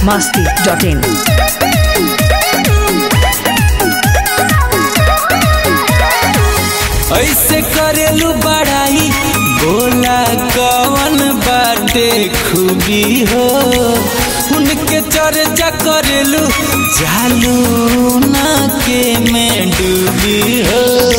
masti.in. ऐसे करेलू बड़ाई बोला कवन बाटे खूबी हो उनके चर्चा करेलू जालू ना के में डूबी हो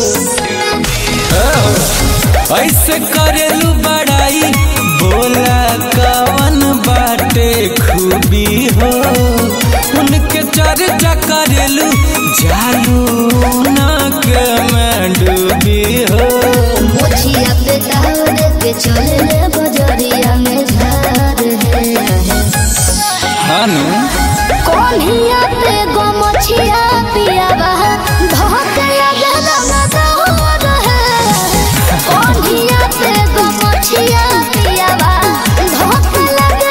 ऐसे करेलू बड़ाई बोला कवन बाटे खूबी हो उनके चर्चा करेलू जालू ना के में डूबी हो मोछिया पे तार के चले बजरिया में झार है हानू कोन्हिया पे गो मोछिया पिया बहा धोक लगे रंगदार है कोन्हिया पे गो मोछिया पिया बहा धोक लगे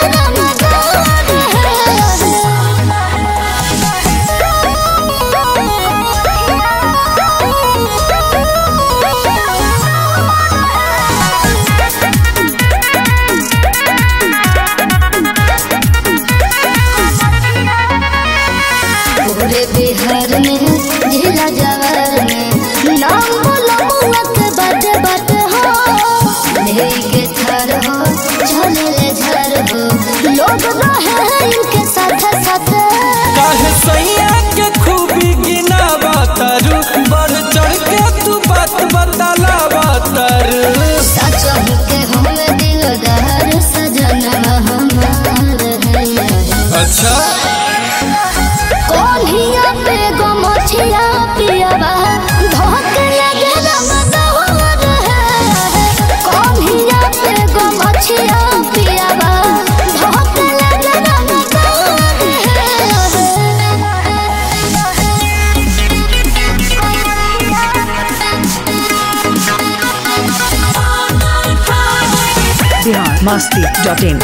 पूरे बिहार में जिला जवार में नाम बोलो मुअत बट बट हो लेके थर हो झलले झर हो लोग रहे इनके साथ साथ काहे सैया के खूबी गिना बतारू बढ़ चढ़ के तू बात बताला बतारू सच के हम दिलदार सजना हमार है अच्छा कोन्हिया पे गो मोछिया पियावा धोक लगे रंगदार है कोन्हिया पे गो मोछिया पियावा धोक लगे Bihar masti.in.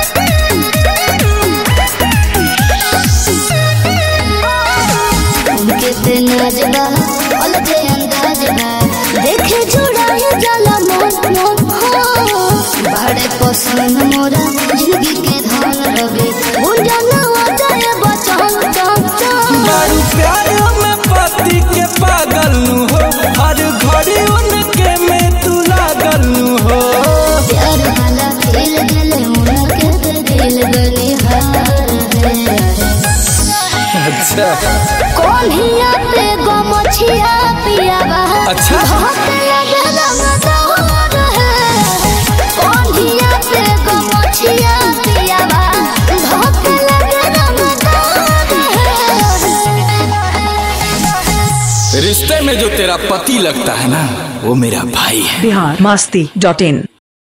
उनके पे नाजबा अलगे अंदाजबा देखे जुड़ाए जाला मन मन हो बड़े पसंद मोरा जिंदगी के धन रवे गुंजना आ जाए बचन चन चन दारू प्यार में पति के पागल नु हो हर घड़ी उनके में तू लागल नु हो प्यार वाला खेल गले उनके पे दिल बनिहार है अच्छा कोन्हिया पे गो मोछिया पियावा अच्छा। धोक लगे रंगदार है कोन्हिया पे गो मोछिया पियावा धोक लगे रंगदार है रिश्ते में जो तेरा पति लगता है ना वो मेरा भाई है Bihar masti.in.